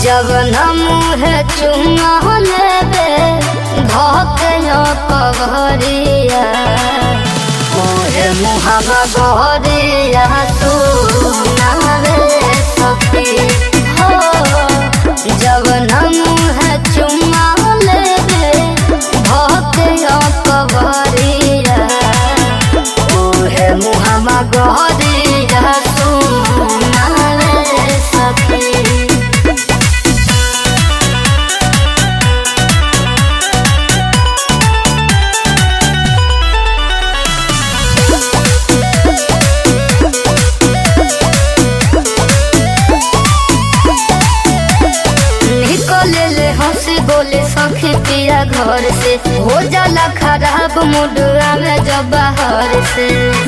जब मुँह चुमा लेबे धके कवरिया ओहे मुहमा गहरिया तू नावे सखी हो जब मुँह चुमा लेबे धके कवरिया ओहे मुहमा गहरिया तू नावे सखी निकले ले हंसी बोले सखी पिया घर से हो जाला खराब मुडुआ में जब बाहर से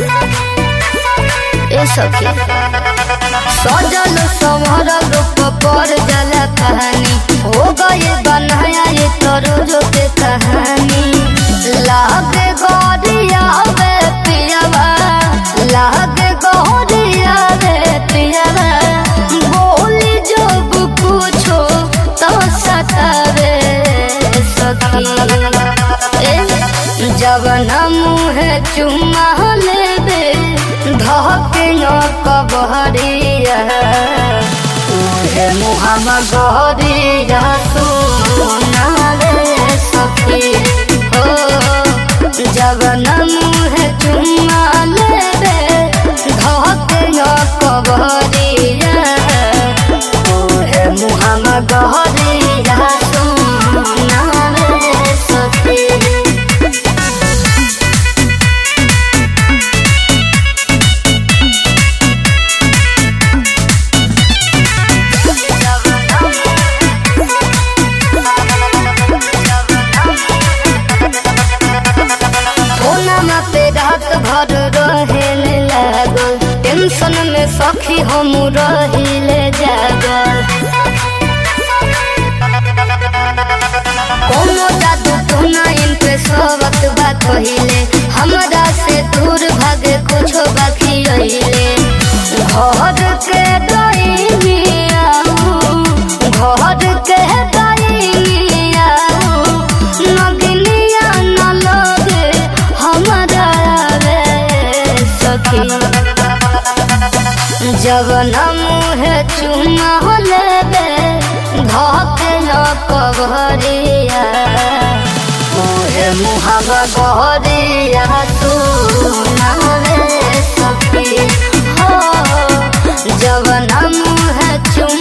ए सखी सजल संवर रूप पर जाला कहानी हो गए बनाया ये तरोजो के कहानी लागे गौरिया वे पियावा लागे गौरिया वे पियावा बोली जब पूछो तो सतावे सखी ए, जब न मुँह चुमा लेबे धके कबहरिया उहे मुहमा गहरिया सुना रे सखी हो जब न मुँह चुमा लेबे धके कबहरिया ओहे मुहमा गहरिया सुना रे सखी फोनमा पे रात भर रहेले लागल टेंशन में सखी हम रहिले जागल कोनो जादू टोना इन पे सबत बा कहिले हमरा से दूर भागे कुछो बाकी रहिले घर के दैनिया घर के दैनिया नगनिया न लगे हमरा रे सखी जब न मुँह चुमा लेबे धके न कबहरिया ओहे मुहबा गहरिया तू नावे सखी हो जब न मुँह चुमा